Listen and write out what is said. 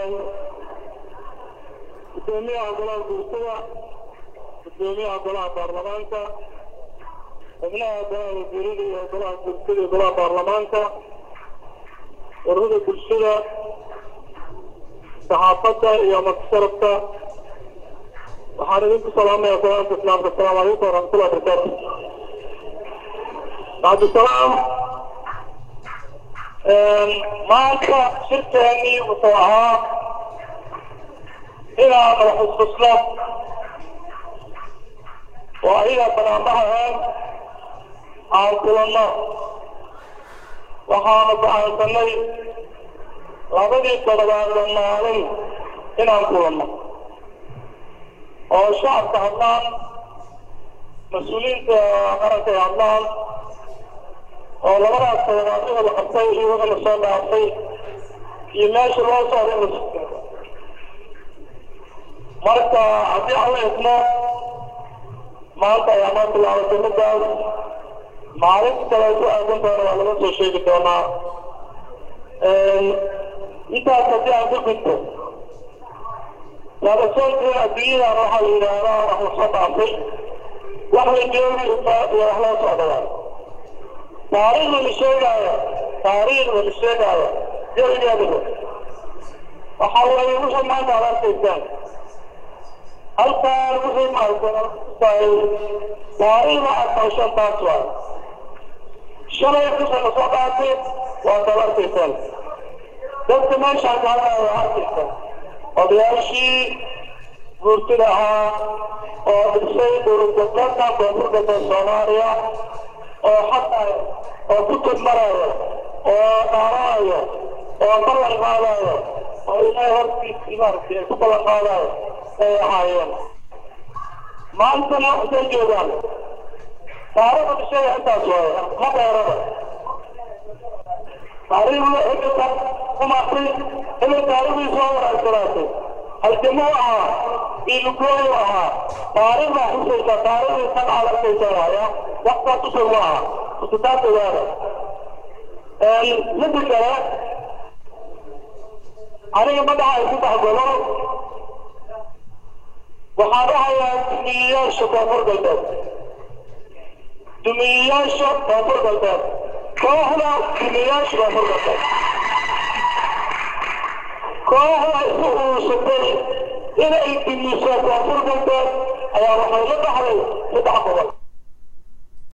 gudoomiyaha golaha guurtada gudoomiyaha golaha baarlamaanka xubnaha golaha wasiirada iyo golaha guurtada iyo golaha baarlamaanka ururada bulshada saxaafadda iyo martisharafka waxaan idinku salaamaya salaamta islaamka asalaamu calaykum waraxmatullahi wabarakaatu bacdisalaam maanta shirkeennii wuxuu ahaa inaan madaxusfusno oo ayaga banaanbahaeen aan kulanno waxaanu go'aansanay labadii toddobaadba maalin inaan kulanno oo shacabka hadlaan mas-uuliyiinta qaranka ay hadlaan oo labadaas toddobaad wixii la qabtay iyo wixii la soo dhaafay iyo meesha loo socdo in la sugto marka haddii aan la idmo maanta ayaa noo bilaabatay middaas maalinta kale ku aadan doona waa laga soo sheegi doonaa intaas haddii aan ku gudbo laadasoonka adduunyadan waxaa la yidhaahdaa wax la soo dhaafay wax la joogi iyo wax loo socdawaa taariikhda la sheegaayo taariikhda la sheegaayo jawigeeduba waxaa weeye wixii maanta aad arkaysaan halkaan wixii maaragtay taariikhda aad maqashaan taas waay shalay wixii la soo dhaafay waa taad arkaysaan dadka meeshaan ka hadlaya waa arkaysaan odayaashii guurtida ahaa oo dhisay dowladgoboleedka koonfur galbeed soomaaliya oo xataa oo ku tudmarayo oo dhaaranayo oo ballan qaadayo oo ilaahay hortiisii maaragtay ay ku ballan qaadayo ay ahaayeen maantana waxay joogaan taariikhda dhishaya intaas waaye ma dheerada taariikhda xilliga kumaatay xilli taariikhdii soo wanaagsanaatay halgamuu ahaa biilugooyu ahaa taariikhdaa xusaysa taariikhdii san aad arkaysa waaya waxtaas usoo ma aha kusitaas ogaada midda kale aniga madaxa ay ku dhex galo waxaa dhahayaa dumiyeyaasha koonfur galbeed dumiyeyaasha koonfur galbeed kooxda dumiyeyaasha koonfur galbeed kooxda isu urursatay inay dumiso koonfur galbeed ayaa waxay la dhaxday saddex gobol